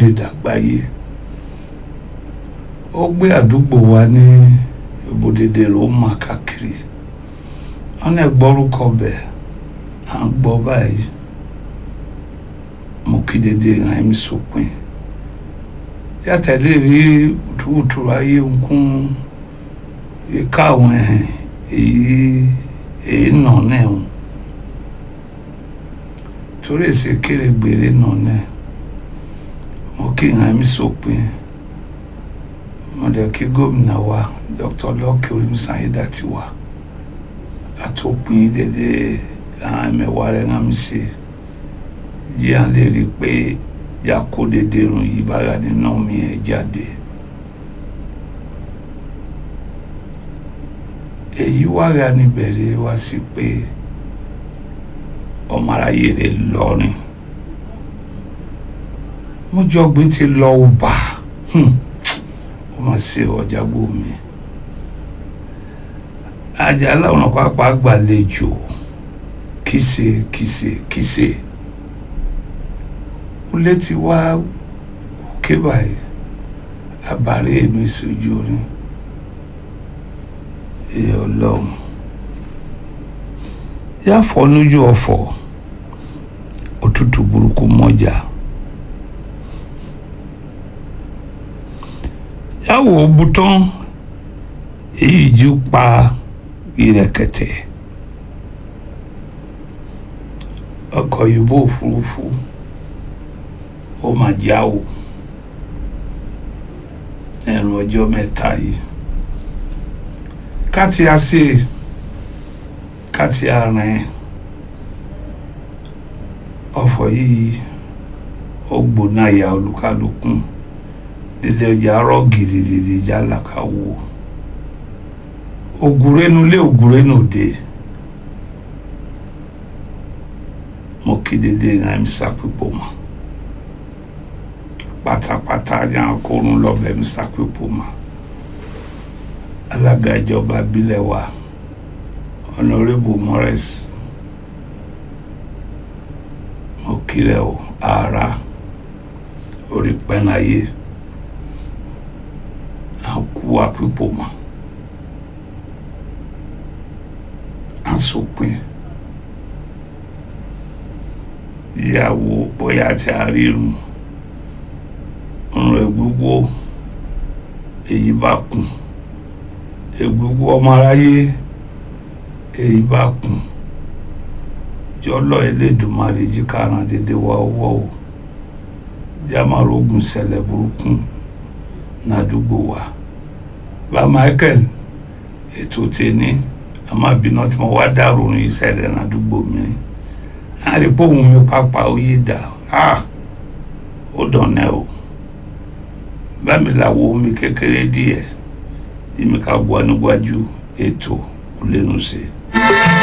ibodè dàgbáyé ó gbé àdúgbò wa ní ibodè dèrò mà káàkiri wọn náà gbọ́rúkọ bẹ̀ à ń gbọ́ báyìí mo kí dédé hàn mí sópin yàtẹ̀lé rí wùtúwùtú ayé nkún ìka àwọn ẹ̀hìn èyí èyí nà náà ń torí èsì kéré gbèrè nà náà mo kí hàn mí sópin mo dẹ̀ kí gómìnà wa Dr. Lucky Orímisáyédà ti wà àtòpin dédé àwọn ẹ̀mẹ̀wá rẹ̀ hàn mí sí yí à lè rí i pé yà kó dédé irun yìí bára nínú mi ẹ̀ jáde. èyí wá ra níbẹ̀rẹ̀ wá sí pé ọmọ aráyé rẹ̀ lọ́rin mọ́jọ́gbìn ti lọ ọba ó mà ṣe ọjà gbòmí Àjàlá Ọ̀nà Kakanfò gbàlejò kìsè kìsè kìsè ó létí wá òkè báyìí àbárẹ̀ èmi ìṣojú orin èyí ọlọ́run yà fọ́ lójú ọ̀fọ̀ òtútù burúkú mọ́jà yà wò ó bután èyí ju pa ìrẹ̀kẹ̀tẹ̀ ọkọ̀ òyìnbó òfurufú ó mà já o ẹ̀rùn ọjọ́ mẹ́ta yìí káti ase káti arìn ọ̀fọ̀ yìí ó gbóná ya olúkálùkù dídé ọjà rọ gidigidi jálàkàwò ògùrénu lé ògùrénu dé mo kí dédé ìhàn sápépò mọ pátápátá ní akórun lọbẹ mi sápépò mọ alága ìjọba ìbílẹ̀ wa honourable morris mo kílẹ̀ o ara orí pẹ́nayé àkú àpípò mọ́ àsopin ìyàwó bóyá tí a rí irun ọ̀rọ̀ gbogbo èyí bá kùn egbogbo ọmọ aráyé èyí bá kùn jọlọ Elédùmarè jí kárán dédé wá ọwọ́ o jámàrógùn ṣẹlẹ̀ burúkú nádùúgbò wa bá Michael ètò tèní àmàbínú tí mo wá dárò ní ìṣẹ̀lẹ̀ nádùúgbò mi àrípò òun mi pápá ó yí dà ó dọ̀nẹ́ o bá mi làwọ̀ omi kékeré díẹ̀ yìí mi ká gbọ́ níwájú ètò olẹ́nu sí i.